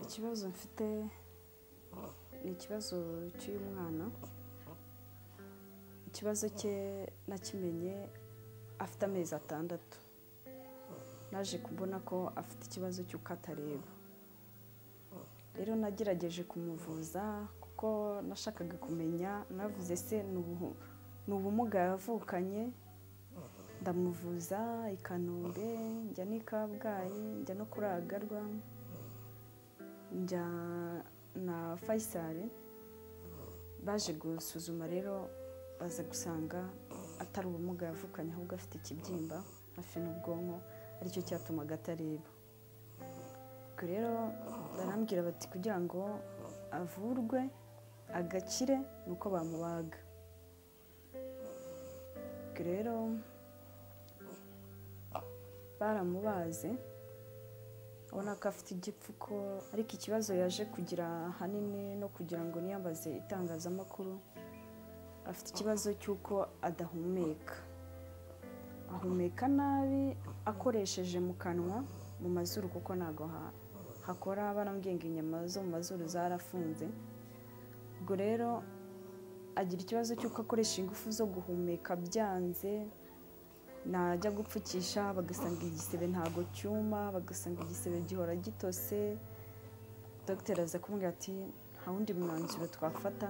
ikibazo mfite ni ikibazo cy'uyu mwana ikibazo cye nakimenye afite amezi atandatu naje kubona ko afite ikibazo cy'uko atareba rero nagerageje kumuvuza kuko nashakaga kumenya navuze se ni ubu- ni ubumuga yavukanye ndamuvuza i kanombe njya n'i kabgayi njya no kuri agarwa njya na fayisari baje gusuzuma rero baza gusanga atari ubumuga yavukanye ahubwo afite ikibyimba hafi n'ubwonko aricyo cyatumaga atareba ubwo rero barambwira bati kugira ngo avurwe agakire ni uko bamubaga ubwo rero baramubaze ubona ko afite igipfuko ariko ikibazo yaje kugira ahanini no kugira ngo niyambaze itangazamakuru afite ikibazo cy'uko adahumeka ahumeka nabi akoresheje mu kanwa mu mazuru kuko ntabwo ha- hakora barambwiye ngo inyama zo mu mazuru zarafunze ubwo rero agira ikibazo cy'uko akoresha ingufu zo guhumeka byanze najya gupfukisha bagasanga igisebe ntabwo cyuma bagasanga igisebe gihora gitose dogiteri aza kumubwira ati nta wundi mwanzuro twafata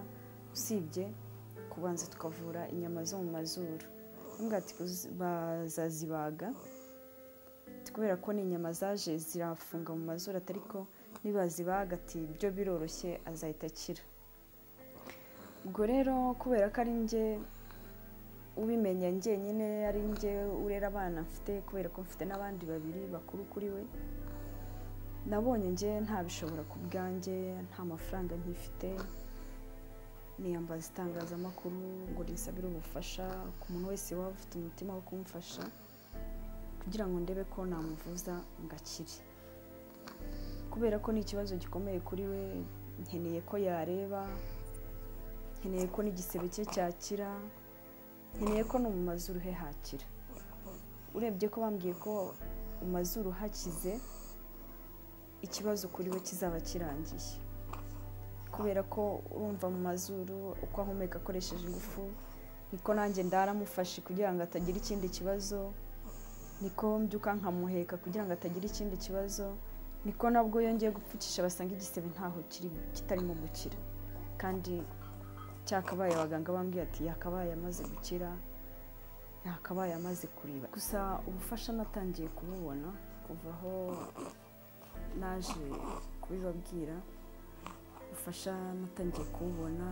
usibye kubanza tukavura inyama zo mu mazuru aramubwira ati "Uzi- bazazibaga Ati, kubera ko ni inyama zaje zirafunga mu mazuru ati ariko nibazibaga ati byo biroroshye azahita akira ubwo rero kubera ko ari njye ubimenya njyenyine ari njye urera abana mfite kubera ko mfite n'abandi babiri bakuru kuri we nabonye njye ntabishobora ku bwanjye nta mafaranga nkifite niyambaza itangazamakuru ngo risabire ubufasha ku muntu wese waba ufite umutima wo kumufasha kugira ngo ndebe ko namuvuza ngo akire kubera ko ni ikibazo gikomeye kuri we nkeneye ko yareba nkeneye ko n'igisebe cye cyakira nkeneye ko no mu mazuru he hakira urebye ko bambwiye ko mu mazuru hakize ikibazo kuri we kizaba kirangiye kubera ko urumva mu mazuru uko ahumeka akoresheje ingufu niko nanjye ndaramufashe kugira ngo atagira ikindi kibazo niko mbyuka nkamuheka kugira ngo atagira ikindi kibazo niko nabwo yongeye gupfukisha basanga igisebe ntaho kiri kitarimo gukira kandi cyakabaye abaganga bambwiye ati yakabaye amaze gukira yakabaye amaze kureba gusa ubufasha natangiye kububona kuva aho naje kubibabwira ubufasha natangiye kububona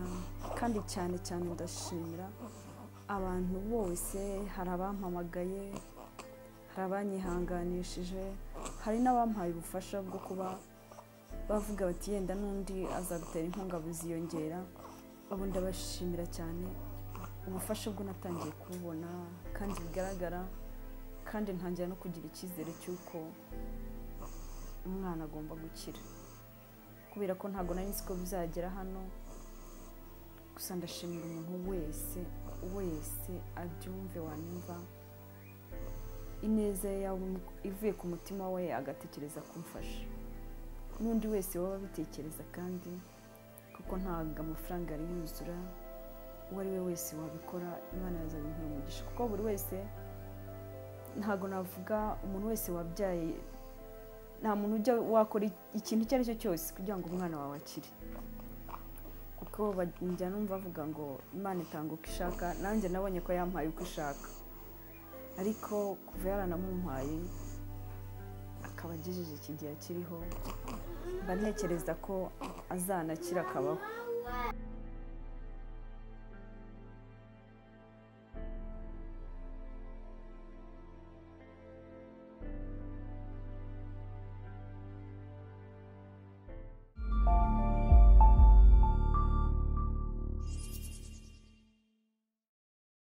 kandi cyane cyane ndashimira abantu bose hari abampamagaye hari abanyihanganishije hari n'abampaye ubufasha bwo kuba bavuga bati yenda n'undi azagutera inkunga buziyongera ubu ndabashimira cyane ubufasha bwo natangiye kububona kandi bigaragara kandi ntangira no kugira icyizere cy'uko umwana agomba gukira kubera ko ntabwo nari nzi ko bizagera hano gusa ndashimira umuntu wese wese abyumve wanyumva ineza yaba ivuye ku mutima we agatekereza kumfasha n'undi wese waba abitekereza kandi kuko ntabwo amafaranga yari yuzura uwo ari we wese wabikora imana yazabimuha umugisha kuko buri wese ntabwo navuga umuntu wese wabyaye nta muntu ujya wakora ikintu icyo ari cyo cyose kugira ngo umwana wawe akire kuko bajya numva bavuga ngo imana itanga uko ishaka nanjye nabonye ko yampaye uko ishaka ariko kuva yaranamumpaye akaba agejeje iki gihe akiriho mba ntekereza ko azanakira akabaho